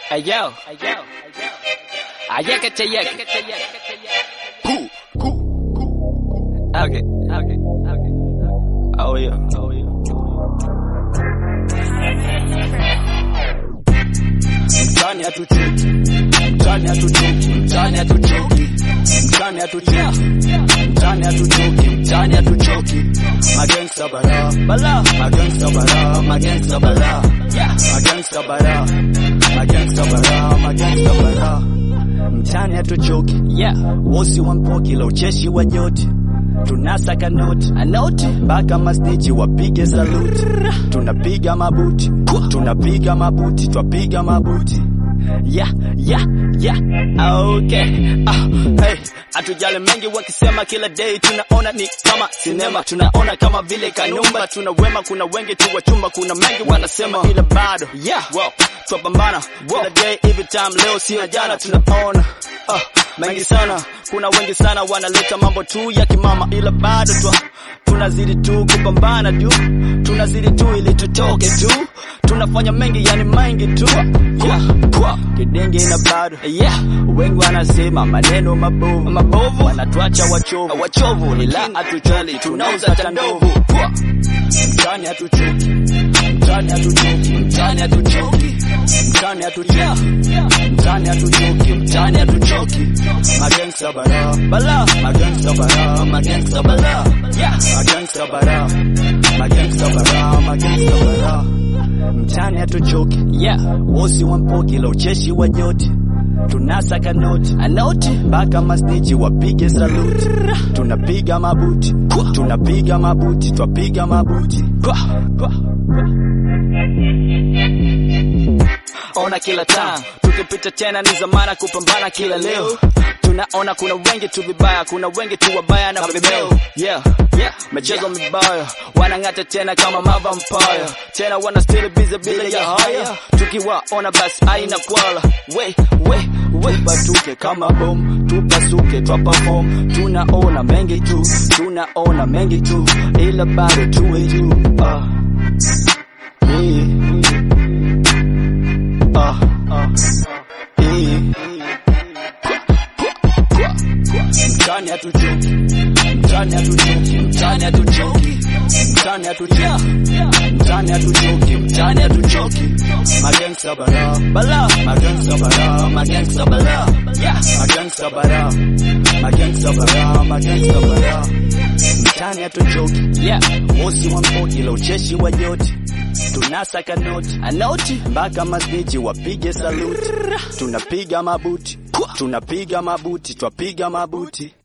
Ayo, ayo, ayékate, ayékate, Cool, cool, cool. Okay, okay, okay. Oh yeah, oh yeah. Mtani hatuchoki, mtani hatuchoki, mtani hatuchoki, mtani hatuchoki, mtani hatuchoki, mtani hatuchoki. Magangsta bara, bala, magangsta bara, magangsta bara, yeah, magangsta bara, magangsta bara, magangsta bara. Mtani hatuchoki, Yeah, wosi wa mpoki la ucheshi wa joti tunasaka noti anoti, mpaka masteji wapige saluti, tunapiga mabuti, tunapiga mabuti, twapiga mabuti yeah, yeah, yeah. Okay, ah, hey, hatujali mengi wakisema kila day tunaona ni kama sinema, tunaona kama vile kanumba, tuna wema, kuna wengi tu wachumba, kuna mengi wanasema, ila bado yeah, wow, twapambana kila day, every time, leo sio jana, tunaona ah, mengi sana, kuna wengi sana wanaleta mambo tu ya kimama, ila bado twa tunazidi tu kupambana tu, tunazidi tu ili tutoke tu, tunafanya mengi, yani mengi tu yeah, kwa kidenge na bado yeah, wengi wanasema maneno mabovu mabovu wanatuacha wachovu wachovu, ila hatuchali, tunauza tandovu Pwa. mtani hatuchoki mtani hatuchoki mtani hatuchoki mtani hatuchoki mtani hatuchoki mtani hatuchoki magangsta bara bala magangsta bara magangsta bara yeah, magangsta bara magangsta bara magangsta bara mtani hatuchoki yeah, wosi wa mpoki la ucheshi wa joti tunasaka noti anoti mpaka masteji wapige saluti, tunapiga mabuti, tunapiga mabuti, twapiga mabuti. kwa kwa ona kila time tukipita tena ni zamana kupambana kila leo tunaona kuna wengi tu vibaya kuna wengi tu wabaya na vibeo yeah yeah michezo mibaya wanang'ata tena kama mavampire tena wana still busy bila ya haya tukiwaona basi aina kwala we we we Tupatuke kama bom, tupasuke twa perform, tunaona mengi tu, tunaona mengi tu, ila bado tuwe juu. Ah. Eh. Ah. Ah. Eh. Mtani hatuchoki, mtani hatuchoki, mtani hatuchoki, mtani hatuchoki, mtani hatuchoki, mtani hatuchoki. Magangsta bara, bala magangsta bara, magangsta bara, yeah magangsta bara, magangsta bara, magangsta bara. Mtani hatuchoki, yeah wosi wa mpoki la ucheshi wa joti, tunasaka noti anoti mpaka masteji wapige saluti, tunapiga mabuti, tunapiga mabuti, twapiga mabuti.